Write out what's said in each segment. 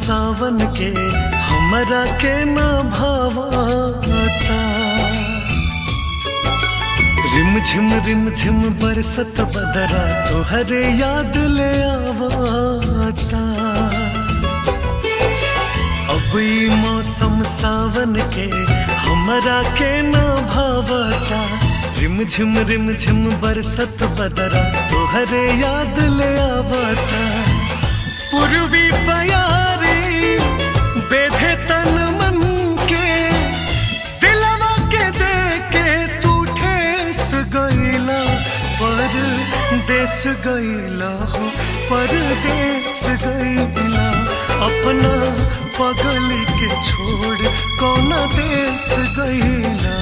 सावन के हमरा के ना भावता रिम झिम रिम झिम बरसत बदरा तोहरे याद ले आवता अब ई मौसम सावन के हमरा के ना भावता रिम झिम रिम झिम बरसत बदरा तोहरे याद ले आवता पूर्वी पयारी बेधे तन मन के दिलवा के दे के तू ठेस गईला पर देश गईला हो पर देश गईला अपना पगली के छोड़ कौना देश गईला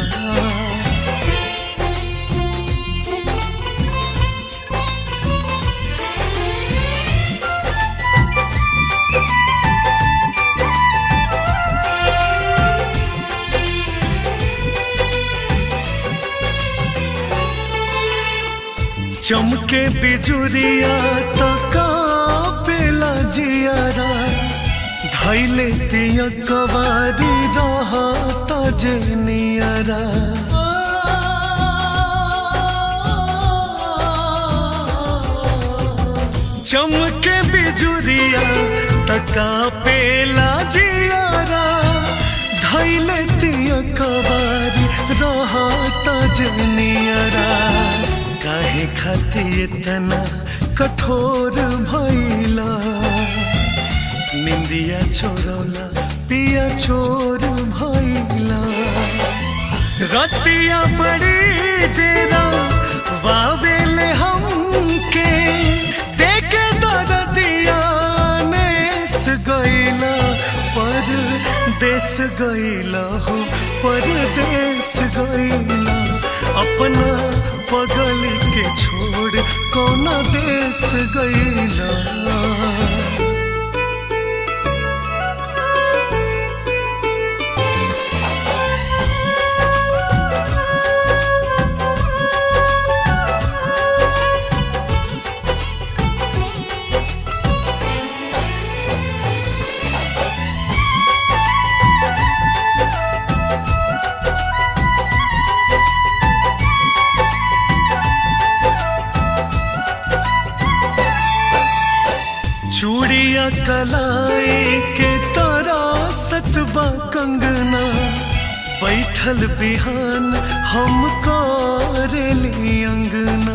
चमके बिजुरिया तो कापेला जियारा धैले तिया कवारी रहा तजनियरा चमके बिजुरिया तका पेला जियारा धैले तिया कवारी रहा तजनियरा काहे खाती इतना कठोर भैला निंदिया छोड़ला पिया छोर भैला रतिया बड़ी डेरा वावेले हमके देखे दरदिया नेस गईला पर देश गईला हो पर देश गईला अपना पगल के छोड़ कौना देश गईला चूड़िया कलाई के तारा सतबा कंगना बैठल बिहान हम करेली अंगना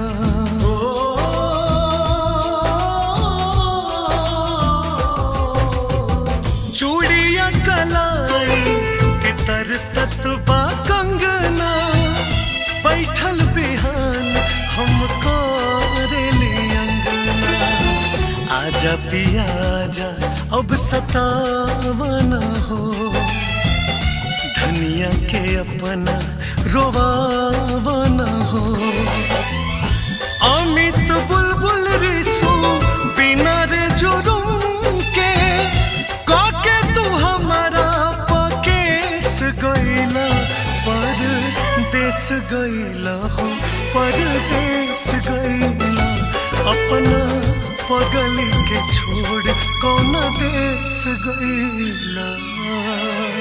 चूड़िया कलाई के तर सतबा कंगना बैठल बिहान हम करेली अंगना आजा पिया आजा अब सतावना हो धनिया के अपना रोवावना हो अमित बुलबुल रिसू बिना रे जुर्म के काके तू हमारा पकेस गईला पर देश गईला हो पर देश गईला अपना पगली के छोड़ कौना देश गईला